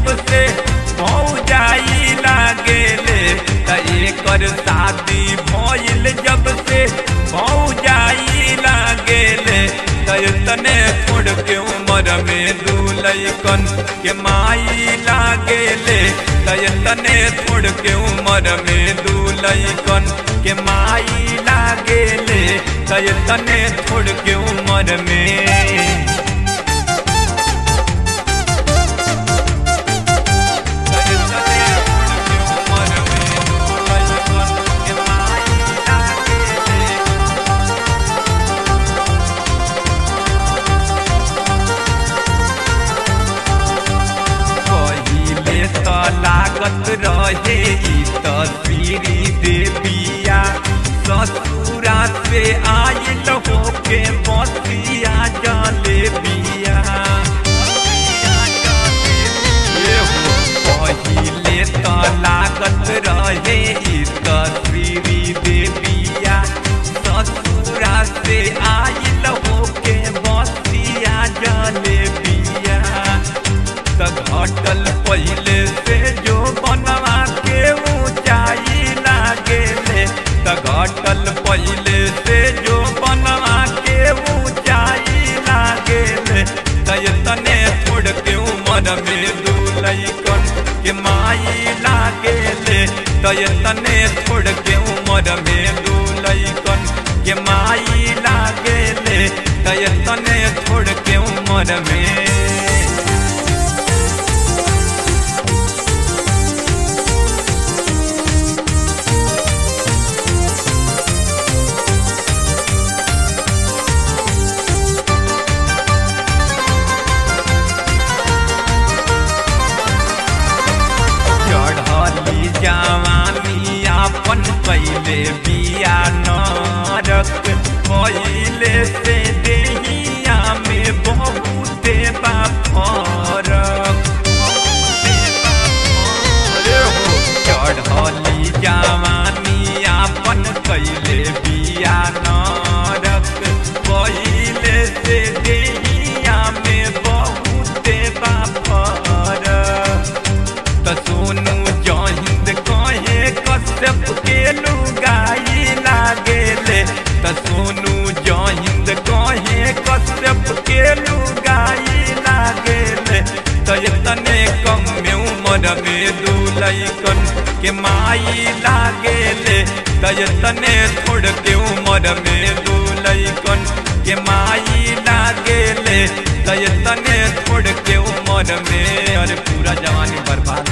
जब से भौजाई लागेले त एकर शादी भइल जब से भौजाई लागेले त तने छोड़ के उम्र में दूलैकन के माई लागेले त तने छोड़ के उम्र में दूलैकन के माई लागेले त तने छोड़ के उम्र में पहिले त लागत रहे ई तस्वीरी देविया ससुरा से आयल होके बसिया जले बिया पहिले त लागत रहे ई तस्वीरी देविया ससुरा से आयल होके बसिया जले बिया त घटल पहिले से जो बनवा के ऊंचाई लागेले त घटल पहिले से जो बनवा के ऊंचाई लागेले त तने छोड़ के उमर में दूलैकन के माई लागेले त तने छोड़ के उमर में दूलैकन के माई लागेले त तने छोड़ के उमर में चढ़ली जवानी आपन पहले बिया नरक पहले से देहिया में बहुते बा फरक चढ़ली जवानी आपन कैले बिया नरक पहले से देहिया में बहुते बा फरक त सोनू जहिंद कहे कश्यप के लुगाई लागेले त सोनू जहिंद कहे कश्यप के लुगाई लागेले त तने कम में उम्र में दूलैकन के माई लागेले त तने छोड़ के उम्र में दूलैकन के माई लागेले त तने छोड़ के उम्र में अरे पूरा जवानी बर्बाद